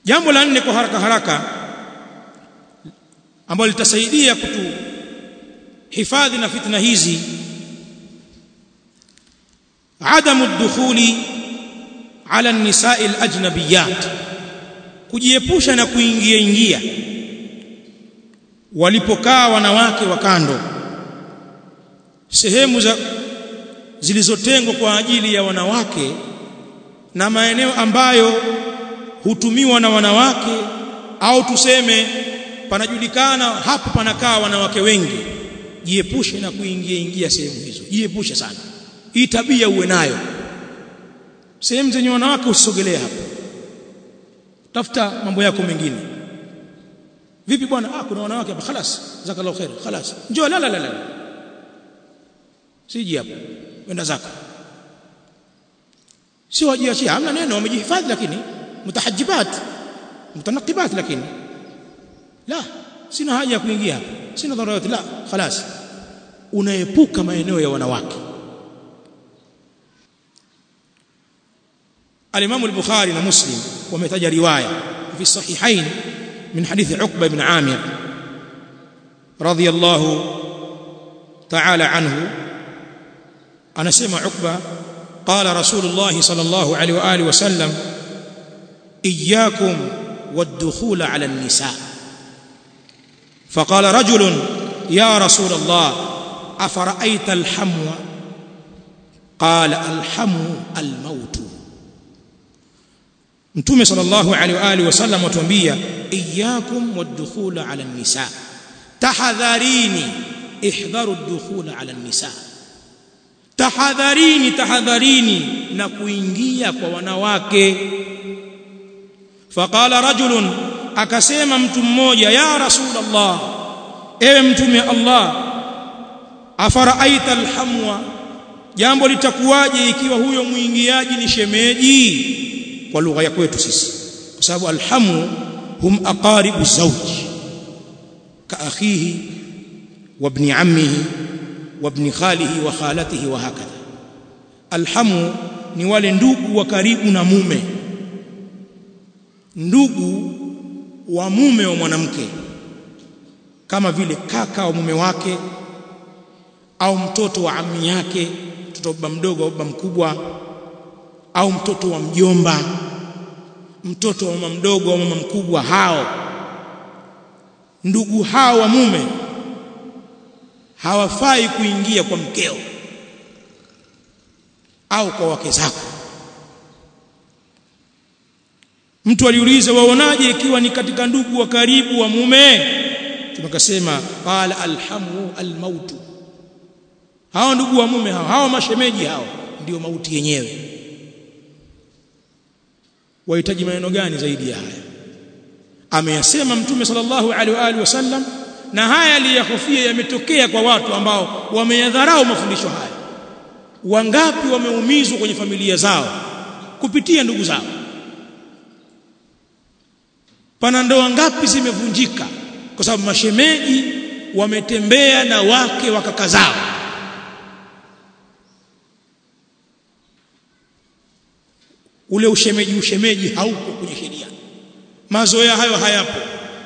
jambo la nne kwa haraka haraka ambalo litasaidia kutu hifadhi na fitna hizi عدم الدخول على النساء الاجنبيات kujiepusha na kuingia ingia walipokaa wanawake wa kando sehemu za zilizotengwa kwa ajili ya wanawake na maeneo ambayo hutumiwa na wanawake au tuseme panajulikana hapo panakaa wanawake wengi jiepushe na kuingia ingia sehemu hizo jiepushe sana hii tabia uwe nayo sehemu zenye wanawake usisogelee hapo tafuta mambo yako mengine vipi bwana ah kuna wanawake hapa خلاص jazakallahu khair خلاص njoo la la la la siji hapo wenda zako sio wajiachia hamna neno wamejihifadhi lakini mutahajibat mutanaqibat lakini la sina haja ya kuingia hapa sina dharura yote la خلاص unaepuka maeneo ya wanawake الإمام البخاري ومسلم ومتج رواية في الصحيحين من حديث عقبة بن عامر رضي الله تعالى عنه أنا سمع عقبة قال رسول الله صلى الله عليه وآله وسلم إياكم والدخول على النساء فقال رجل يا رسول الله أفرأيت الحمو قال الحمو الموت mtume sallallahu alaihi wa alihi wasallam atuambia iyyakum wadkhul ala nisa tahadharini ihdharu ad-dukhul ala nisa tahadharini tahadharini na kuingia kwa wanawake faqala rajulun akasema mtu mmoja ya rasulullah ewe mtume Allah afaraaita alhamwa jambo litakuwaje ikiwa huyo muingiaji ni shemeji kwa lugha ya kwetu sisi kwa sababu alhamu hum aqaribu zawj ka akhihi wa ibn ammihi wa ibn khalihi wa khalatihi wa hakadha alhamu ni wale ndugu wa karibu na mume ndugu wa mume wa mwanamke kama vile kaka wa mume wake au mtoto wa ammi yake mtoto wa baba mdogo au baba mkubwa au mtoto wa mjomba mtoto wa mama mdogo au mama mkubwa hao ndugu hao wa mume hawafai kuingia kwa mkeo au kwa wake zako mtu aliuliza waonaje ikiwa ni katika ndugu wa karibu wa mume tunakasema qala alhamu almautu hao ndugu wa mume hao hao mashemeji hao ndio mauti yenyewe wahitaji maneno gani zaidi ya haya ameyasema mtume sallallahu alaihi wa alihi wasallam na haya aliyahofia yametokea kwa watu ambao wameyadharau mafundisho haya wangapi wameumizwa kwenye familia zao kupitia ndugu zao pana ndoa ngapi zimevunjika kwa sababu mashemeji wametembea na wake wa kaka zao ule ushemeji ushemeji hauko kwenye sheria mazoea hayo hayapo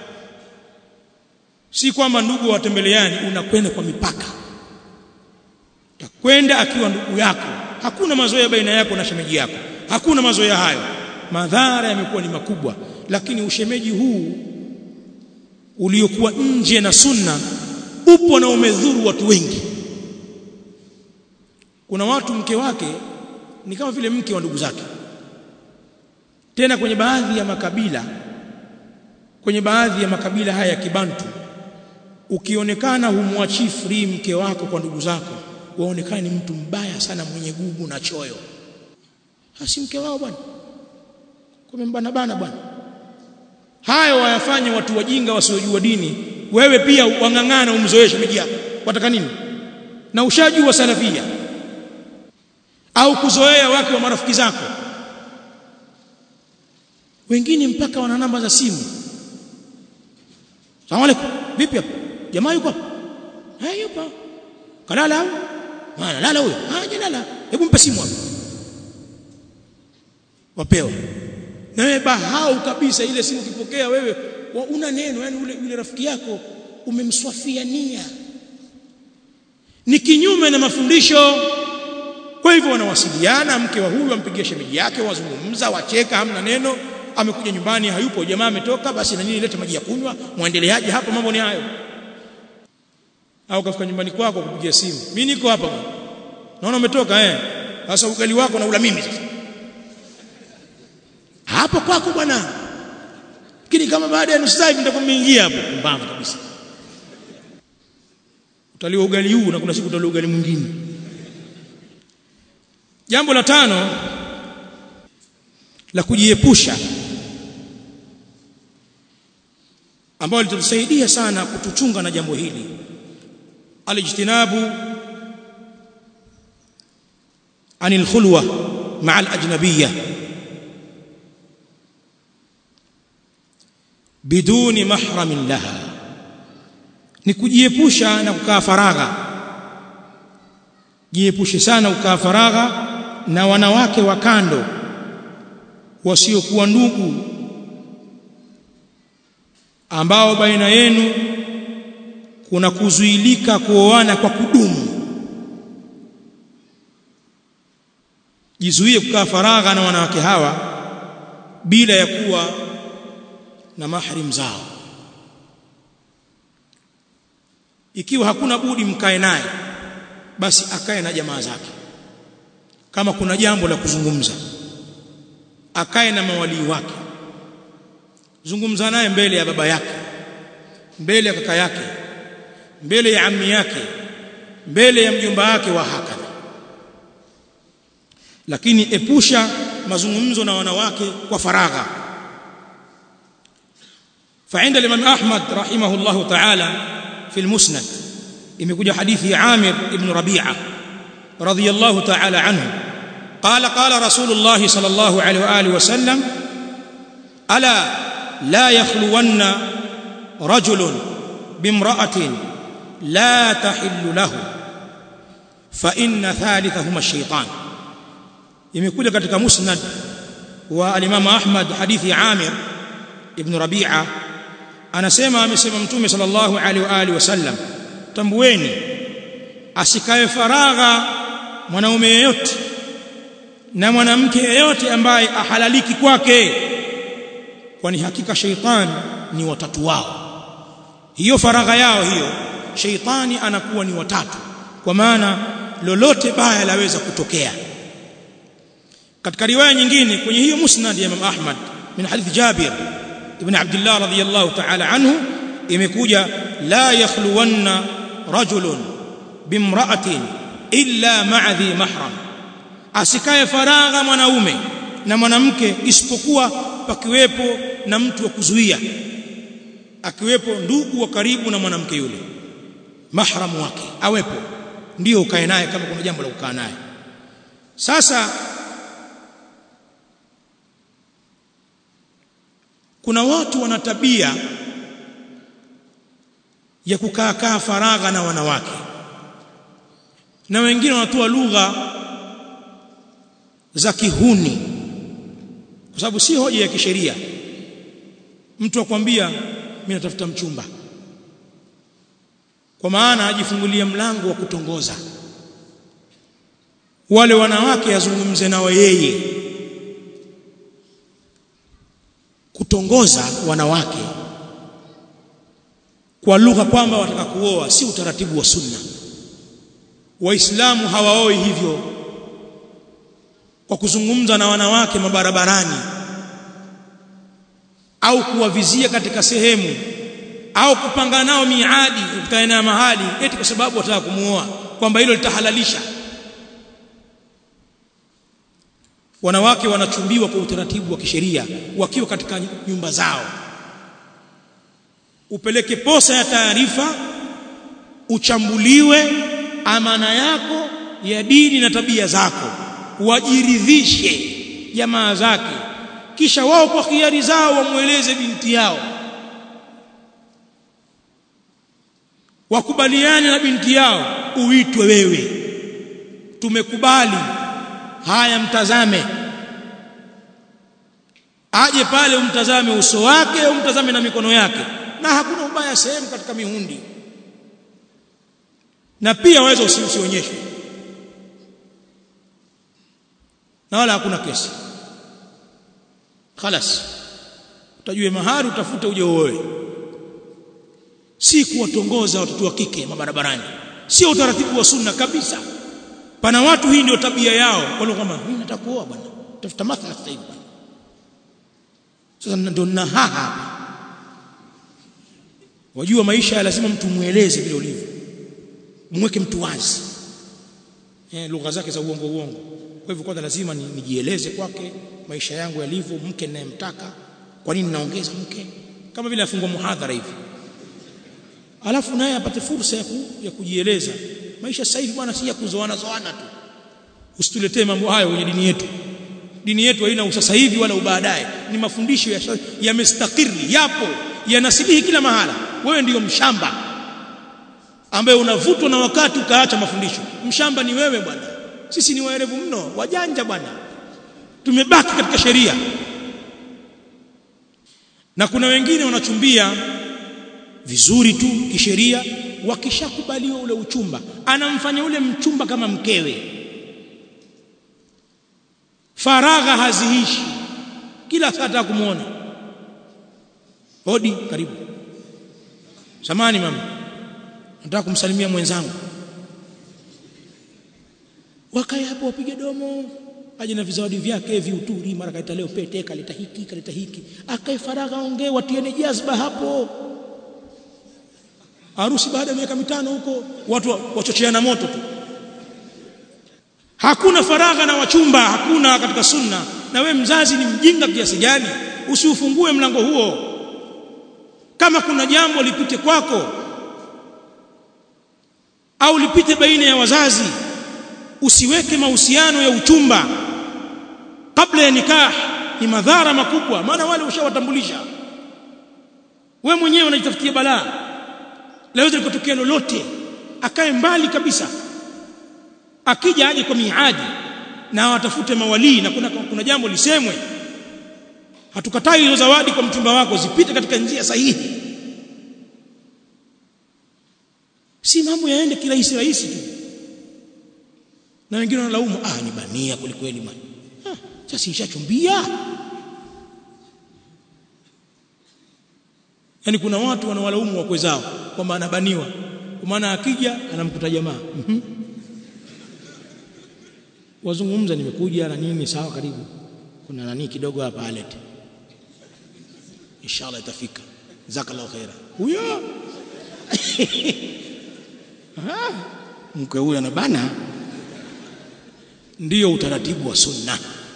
si kwamba ndugu watembeleani unakwenda kwa mipaka takwenda akiwa ndugu yako hakuna mazoea baina yako na shemeji yako hakuna mazoea hayo madhara yamekuwa ni makubwa lakini ushemeji huu uliokuwa nje na sunna upo na umedhuru watu wengi kuna watu mke wake ni kama vile mke wa ndugu zake tena kwenye baadhi ya makabila kwenye baadhi ya makabila haya ya kibantu ukionekana humwachi free mke wako kwa ndugu zako waonekane ni mtu mbaya sana mwenye gugu na choyo hasi mke wao bwana kumembana bana bwana hayo wayafanye watu wajinga wasiojua dini wewe pia wang'ang'ana umzoeshe miji yako wataka nini na ushajua salafia au kuzoea wake wa marafiki zako wengine mpaka wana namba za simu Asalamu alaykum vipi hapo jamaa yuko hapo eh yupo kalala au maana lala huyo ah jalala hebu mpe simu hapo wapewa na wewe bahau kabisa ile simu ukipokea wewe una neno yani ule yule rafiki yako umemswafia nia ni kinyume na mafundisho kwa hivyo wanawasiliana mke wa huyu ampigia shemeji yake wazungumza wacheka hamna neno amekuja nyumbani hayupo jamaa ametoka basi na nini lete maji ya kunywa muendeleaje hapo mambo ni hayo au kafika nyumbani kwako kupigia simu mimi niko hapa naona umetoka eh sasa ugali wako na ula mimi sasa hapo kwako bwana lakini kama baada ya nusu saa hivi nitakuwa nimeingia hapo pumbavu kabisa utaliwa ugali huu na kuna siku utaliwa ugali mwingine jambo la tano la kujiepusha ambalo litatusaidia sana kutuchunga na jambo hili alijtinabu anil khulwa ma'a al-ajnabiyya biduni mahramin laha ni kujiepusha na kukaa faragha jiepushe sana kukaa faragha na wanawake wa kando wasiokuwa ndugu ambao baina yenu kuna kuzuilika kuoana kwa kudumu jizuie kukaa faragha na wanawake hawa bila ya kuwa na mahrim zao ikiwa hakuna budi mkae naye basi akae na jamaa zake kama kuna jambo la kuzungumza akae na mawalii wake zungumza naye mbele ya baba yake mbele ya kaka yake mbele ya ammi yake mbele ya mjomba wake wa hakadha lakini epusha mazungumzo na wanawake kwa faragha فعند الامام احمد رحمه الله تعالى في المسند imekuja hadithi ya Amir ibn Rabi'a radiyallahu ta'ala anhu قال قال رسول الله صلى الله عليه واله وسلم الا لا يخلون رجل بامراه لا تحل له فان ثالثهما الشيطان imekuja katika musnad wa al-Imam Ahmad hadithi ya Amir ibn Rabi'a anasema amesema mtume sallallahu alaihi wa alihi wasallam tambueni asikae faragha mwanaume yeyote na mwanamke yeyote ambaye ahalaliki kwake kwani hakika sheitani ni watatu wao hiyo faragha yao hiyo sheitani anakuwa ni watatu kwa maana lolote baya laweza kutokea katika riwaya nyingine kwenye hiyo musnad ya Imam Ahmad min hadith Jabir ibn Abdullah radhiyallahu ta'ala anhu imekuja la yakhluwanna rajulun bimra'atin illa ma'a dhi mahram asikae faragha mwanaume na mwanamke isipokuwa pakiwepo na mtu wa kuzuia akiwepo ndugu wa karibu na mwanamke yule mahramu wake awepo ndio ukae naye kama kuna jambo la kukaa naye sasa kuna watu wana tabia ya kukaa kaa faragha na wanawake na wengine wanatoa lugha za kihuni kwa sababu si hoja ya kisheria mtu akwambia mimi natafuta mchumba kwa maana ajifungulia mlango wa kutongoza wale wanawake azungumze nao yeye kutongoza wanawake kwa lugha kwamba wataka kuoa si utaratibu wa sunna waislamu hawaoi hivyo kwa kuzungumza na wanawake mabarabarani au kuwavizia katika sehemu au kupanga nao miadi ukutane na mahali eti kwa sababu wataka kumuoa kwamba hilo litahalalisha wanawake wanachumbiwa kwa utaratibu wa kisheria wakiwa katika nyumba zao upeleke posa ya taarifa uchambuliwe amana yako ya dini na tabia zako wajiridhishe jamaa zake kisha wao kwa khiari zao wamweleze binti yao wakubaliane na binti yao uitwe wewe tumekubali haya mtazame aje pale umtazame uso wake umtazame na mikono yake na hakuna ubaya sehemu katika mihundi na pia waweza usionyeshwe na wala hakuna kesi خلاص utajue mahari utafute uje uoe si kuwatongoza watoto wa kike mabarabarani sio utaratibu wa sunna kabisa pana watu hii ndio tabia yao wale kama mimi nataka kuoa bwana tafuta mathala sasa hivi bwana sasa ndio na haha wajua maisha lazima mtu mueleze vile ulivyo mweke mtu wazi eh lugha zake za uongo uongo kwa hivyo kwanza lazima nijieleze kwake maisha yangu yalivyo mke ninayemtaka kwa nini naongeza mke kama vile afungwa muhadhara hivi alafu naye apate fursa ya, ku, ya kujieleza maisha sasa hivi bwana si ya kuzoana zoana tu usituletee mambo hayo kwenye dini yetu dini yetu haina usasa hivi wala ubaadaye ni mafundisho yamestakiri ya yapo yanasilihi kila mahala wewe ndiyo mshamba ambaye unavutwa na wakati ukaacha mafundisho mshamba ni wewe bwana sisi ni waerevu mno wajanja bwana tumebaki katika sheria na kuna wengine wanachumbia vizuri tu kisheria wakishakubaliwa ule uchumba anamfanya ule mchumba kama mkewe faragha haziishi kila saa kumuona hodi karibu samani mama nataka kumsalimia mwenzangu wakae hapo wapige domo aje na vizawadi vyake viuturi mara kaleta leo pete kaleta hiki kaleta hiki akae faragha ongee watiene jazba hapo harusi baada ya miaka mitano huko watu wachocheana moto tu hakuna faragha na wachumba hakuna katika sunna na we mzazi ni mjinga kiasi gani usiufungue mlango huo kama kuna jambo lipite kwako au lipite baina ya wazazi usiweke mahusiano ya uchumba kabla ya nikah ni madhara makubwa maana wale ushawatambulisha we mwenyewe unajitafutia balaa laweza likotokea lolote akae mbali kabisa akija aje kwa miadi na watafute mawalii na kuna, kuna jambo lisemwe hatukatai hizo zawadi kwa mchumba wako zipite katika njia sahihi si mambo yaende kirahisi rahisi tu na wengine wanalaumu ah ni bania kwelikweli man ah, sasa nishachumbia yani kuna watu wanawalaumu wakwe zao kwamba anabaniwa kwa maana akija anamkuta jamaa mm -hmm. wazungumza nimekuja na nini sawa karibu kuna nani kidogo hapa alete inshallah itafika jazakallahu khaira huyo mke huyo anabana ndiyo utaratibu wa sunna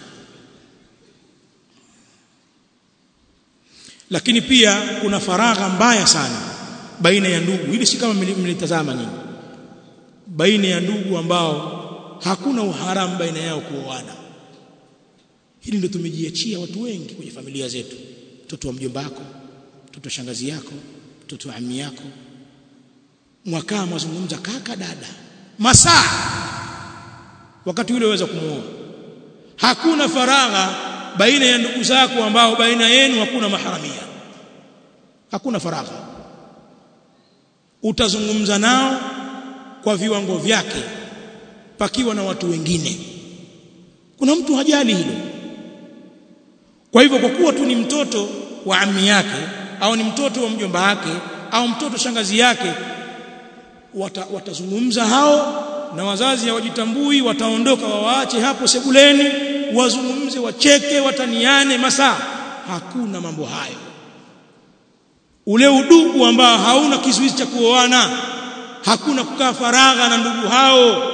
lakini pia kuna faragha mbaya sana baina ya ndugu hili si kama mlitazama nyinyi baina ya ndugu ambao hakuna uharamu baina yao kuoana hili ndio tumejiachia watu wengi kwenye familia zetu mtoto wa mjomba wako mtoto wa shangazi yako mtoto wa ammi yako mwakaa mwazungumza kaka dada masaa wakati ule waweza kumuoa hakuna faragha baina ya ndugu zako ambao baina yenu hakuna maharamia hakuna faragha utazungumza nao kwa viwango vyake pakiwa na watu wengine kuna mtu hajali hilo kwa hivyo kwa kuwa tu ni mtoto wa ammi yake au ni mtoto wa mjomba wake au mtoto shangazi yake wata, watazungumza hao na wazazi hawajitambui wataondoka wawaache hapo sebuleni wazungumze wacheke wataniane masaa hakuna mambo hayo ule udugu ambao hauna kizuizi cha kuoana hakuna kukaa faragha na ndugu hao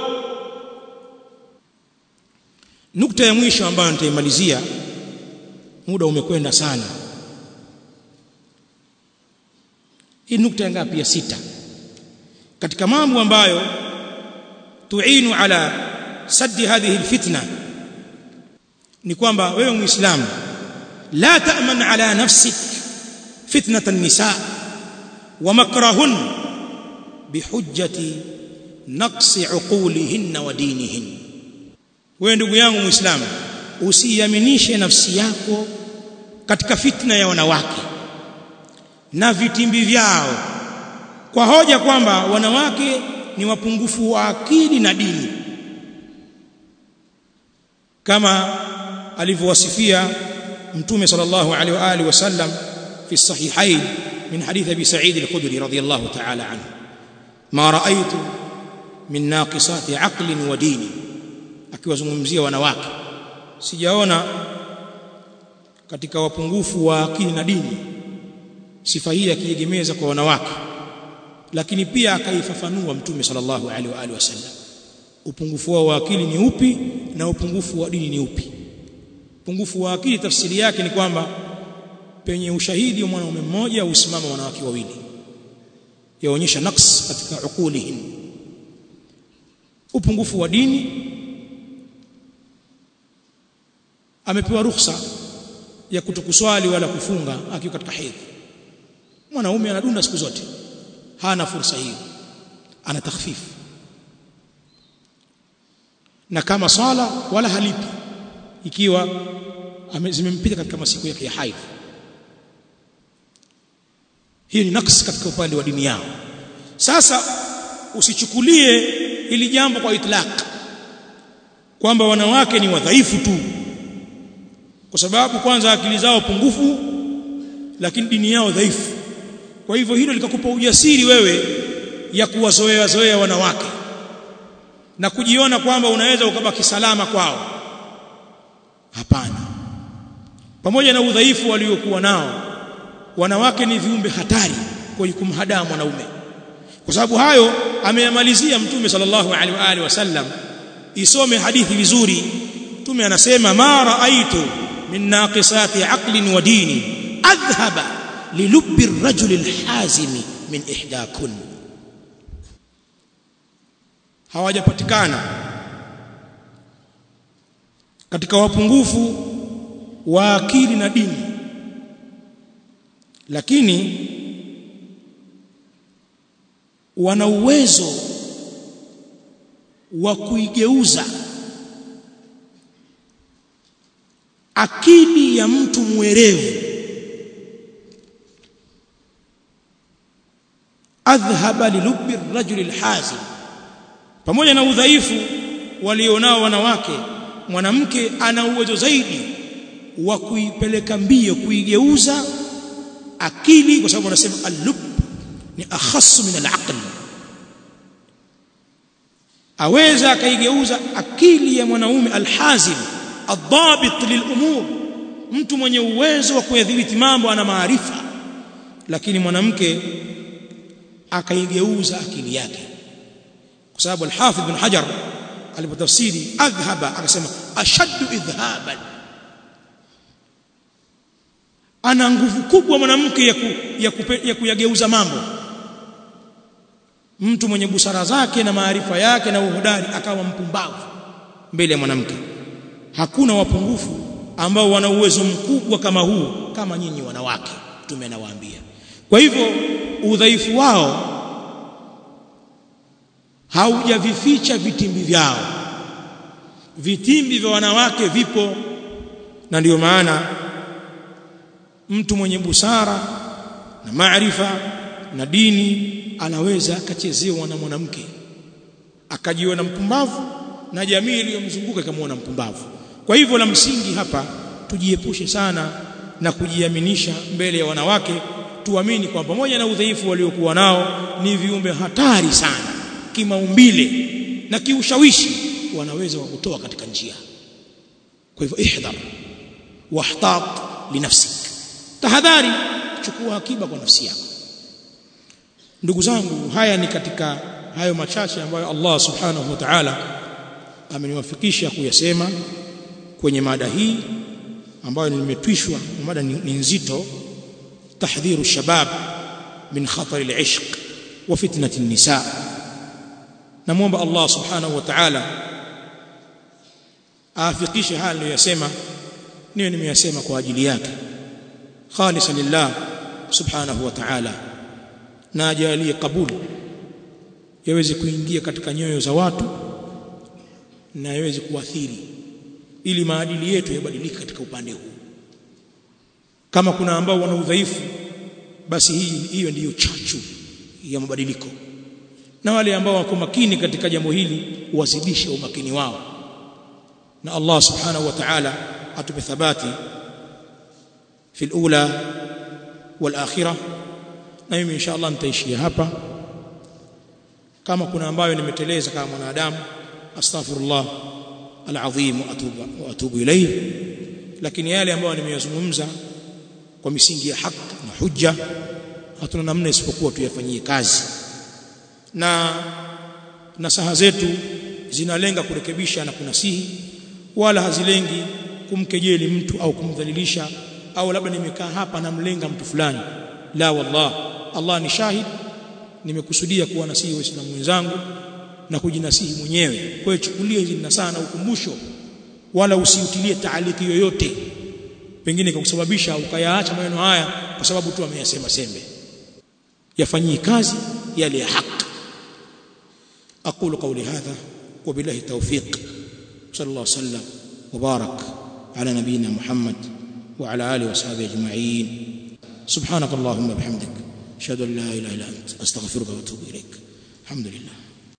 nukta ya mwisho ambayo nitaimalizia muda umekwenda sana hii nukta ngapi ya sita katika mambo ambayo tuinu ala saddi hadhihi alfitna ni kwamba wewe muislamu la ta'man ala nafsik fitnat an-nisa wa makrahun bihujjati naqsi uqulihinna wa dinihin wewe ndugu yangu muislamu usiaminishe nafsi yako katika fitna ya wanawake na vitimbi vyao kwa hoja kwamba wanawake ni wapungufu wa akili na dini kama alivyowasifia mtume sallallahu alaihi wa alihi wasallam fi sahihain min hadith abi sa'id al-khudri radiyallahu ta'ala anhu ma ra'aytu min naqisati aqlin wa dini akiwazungumzia wanawake sijaona katika wapungufu wa akili na dini sifa hii akiegemeza kwa wanawake lakini pia akaifafanua mtume sallallahu alaihi wa alihi wasallam upungufu wao wa akili ni upi na upungufu wa dini ni upi upungufu wa akili tafsiri yake ni kwamba penye ushahidi wa mwanaume mmoja usimama wanawake wawili yaonyesha naqs katika ukulihim upungufu wa dini amepewa ruhusa ya kutokuswali wala kufunga akiwa katika hedhi mwanaume anadunda siku zote hana fursa hiyo ana takhfifu na kama swala wala halipi ikiwa zimempita katika masiku yake ya haidh hiyo ni naqs katika upande wa dini yao sasa usichukulie ili jambo kwa itlaq kwamba wanawake ni wadhaifu tu kwa sababu kwanza akili zao pungufu lakini dini yao dhaifu kwa hivyo hilo likakupa ujasiri wewe ya kuwazoea zoea wanawake na kujiona kwamba unaweza ukabaki salama kwao hapana pamoja na udhaifu waliokuwa nao wanawake ni viumbe hatari kwa kumhadaa mwanaume kwa sababu hayo ameyamalizia mtume sallallahu alaihi wa alihi wasallam isome hadithi vizuri mtume anasema ma raaitu min naqisati aqlin wa dini adhhaba lilubbi ar-rajuli al-hazimi min ihdakun hawajapatikana katika wapungufu wa akili na dini lakini wana uwezo wa kuigeuza akili ya mtu mwerevu adhhaba lilubbi ar-rajuli al-hazim pamoja na udhaifu walionao wanawake mwanamke ana uwezo zaidi wa kuipeleka mbio kuigeuza akili kwa sababu wanasema al-lub ni akhassu min al-aql aweza akaigeuza akili ya mwanaume al-hazim adhabit lilumur mtu mwenye uwezo wa kuyadhibiti mambo ana maarifa lakini mwanamke akaigeuza akili yake kwa sababu al-Hafidh bin Hajar alipotafsiri adhhaba akasema ashaddu idhhaban ana nguvu kubwa mwanamke ya, ku, ya, kupe, ya kuyageuza mambo mtu mwenye busara zake na maarifa yake na uhodari akawa mpumbavu mbele ya mwanamke hakuna wapungufu ambao wana uwezo mkubwa kama huu kama nyinyi wanawake mtume anawaambia kwa hivyo udhaifu wao haujavificha vitimbi vyao vitimbi vya wanawake vipo na ndiyo maana mtu mwenye busara na maarifa na dini anaweza akachezewa na mwanamke akajiona mpumbavu na jamii iliyomzunguka ikamwona mpumbavu kwa hivyo la msingi hapa tujiepushe sana na kujiaminisha mbele ya wanawake tuamini kwamba pamoja na udhaifu waliokuwa nao ni viumbe hatari sana kimaumbile na kiushawishi wanaweza kukutoa katika njia kwa hivyo ihdhar wahtat linafsik tahadhari chukua akiba kwa nafsi yako ndugu zangu haya ni katika hayo machache ambayo Allah subhanahu wa ta'ala ameniwafikisha kuyasema kwenye mada hii ambayo nimetwishwa mada ni nzito tahdhiru shabab min khatar al-ishq wa fitnati an-nisa namuomba Allah subhanahu wa ta'ala aafikishe haya niliyosema niwe nimeyasema kwa ajili yake khalisan lillah subhanahu wa ta'ala na ajalie kabuli yaweze kuingia katika nyoyo za watu na yaweze kuathiri ili maadili yetu yabadilike katika upande huu kama kuna ambao wana udhaifu basi hii hiyo ndiyo chachu ya mabadiliko na wale ambao wako makini katika jambo hili wazidishe umakini wao na Allah subhanahu wa ta'ala atupe thabati fi al-ula wal akhirah na mimi insha Allah nitaishia hapa kama kuna ambayo nimeteleza kama mwanadamu astaghfirullah alazim wa atubu wa atubu ilayhi lakini yale ambayo nimeyazungumza kwa misingi ya haki na hujja hatuna namna isipokuwa tuyafanyie kazi na nasaha zetu zinalenga kurekebisha na kunasihi wala hazilengi kumkejeli mtu au kumdhalilisha au labda nimekaa hapa namlenga mtu fulani la wallah Allah ni shahid nimekusudia kuwa nasihi waislamu wenzangu na kujinasihi mwenyewe kwa hiyo chukulia hizi nasaha na ukumbusho wala usiutilie taaliki yoyote pengine kusababisha ukayaacha maneno haya kwa sababu tu ameyasema sembe yafanyie kazi yale ya haki aqulu qawli hadha wa billahi tawfiq sallallahu sallam wa barak ala nabiyyina muhammad wa ala alihi wa sahbihi ajma'in subhanak allahumma bihamdik ashhadu an la ilaha illa anta astaghfiruka wa atubu ilaik alhamdulillah